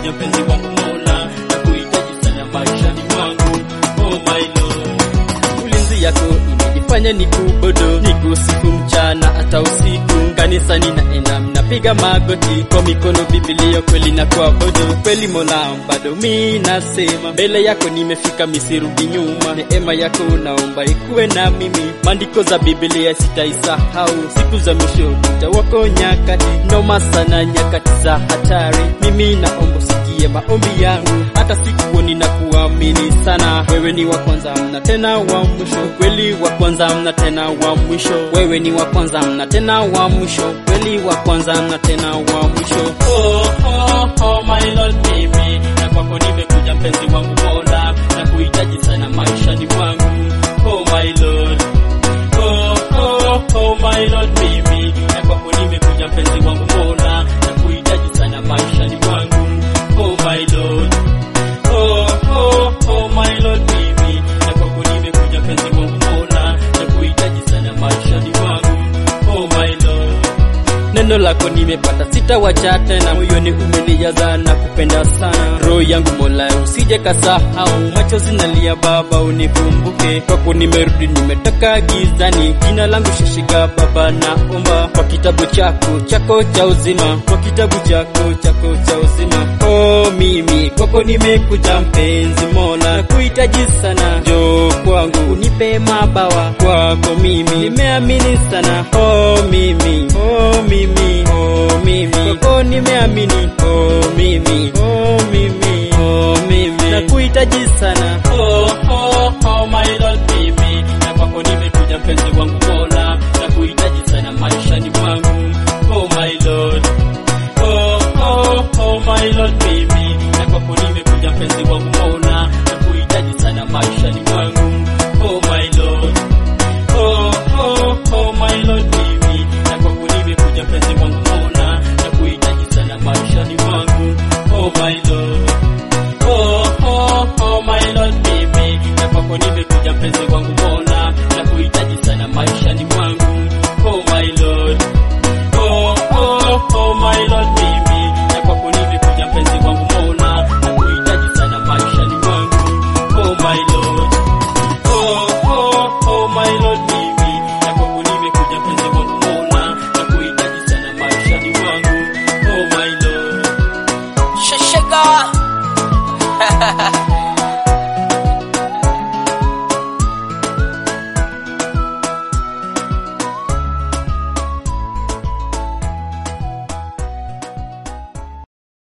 nimekuja mpenzi wangu Mola, na kuhitaji sana maishani mwangu. Oh my Lord, ulinzi yako imenifanya nikubodo, nikusifu mchana hata usiku. Kanisani naenda mnapiga magoti kwa mikono, Biblia kweli na kuabudu kweli. Mola, bado mi nasema mbele yako nimefika, misirudi nyuma. Neema yako naomba ikuwe na mimi, maandiko za Biblia sitaisahau. Siku za mwisho tutawako nyakati noma sana, nyakati za hatari. Mimi naomba usikie maombi yangu, hata sikuoni na kuamini sana. Wewe ni wa kwanza mna tena wa mwisho, kweli wa kwanza mna tena wa mwisho. Wewe ni wa kwanza mna tena wa mwisho, kweli wa kwanza mna tena wa mwisho. Oh, oh, oh, my Lord, mimi na kwako nimekuja mpenzi wangu Mola, na kuhitaji sana maishani mwangu. Oh my Lord, oh, oh, oh, my Lord, mimi na kwako nimekuja mpenzi wangu Mola, na kuhitaji sana maishani mwangu. Oh my Lord, oh, oh, oh, my Lord, mimi na kwako nimekuja mpenzi wangu Mola, na kuhitaji sana maishani mwangu. Oh my Lord Neno lako nimepata, sitawacha tena, moyoni umenijaza na kupenda sana. Roho yangu Mola, usije kasahau, machozi nalia Baba, unikumbuke. Kwako nimerudi, nimetoka gizani, jina langu shashika Baba, naomba kwa kitabu chako chako cha uzima, kwa kitabu chako chako cha uzima. Oh, mimi kwako nimekuja mpenzi Mola, nakuhitaji sana, njoo kwangu unipe mabawa, kwako mimi nimeamini sana. Oh, mimi oh, mimi oh, mimi kwako nimeamini. Oh, mimi oh, mimi oh, mimi nakuhitaji sana. Oh, oh, oh, my Lord, mimi na kwako nimekuja mpenzi wangu Mola, nakuhitaji sana maishani mwangu. Oh, my Lord Oh, oh, oh, my Lord, mimi na kwako nimekuja mpenzi wangu Mola, na kuhitaji sana maishani mwangu. Oh, my Lord Oh, oh, oh, my Lord, mimi na kwako nimekuja mpenzi wangu Mola, na kuhitaji sana maishani mwangu. Oh, my Lord Oh, oh, oh, my Lord, mimi na kwako nimekuja mpenzi wangu Mola, na kuhitaji sana maishani mwangu. Oh, my Lord Oh, oh, oh, my Lord, mimi na kwako nimekuja mpenzi wangu Mola, na kuhitaji sana maishani mwangu. Oh, my Lord Oh, oh, oh, my Lord, mimi na kwako nimekuja mpenzi wangu Mola, na kuhitaji sana maishani mwangu. Oh, my Lord Shashega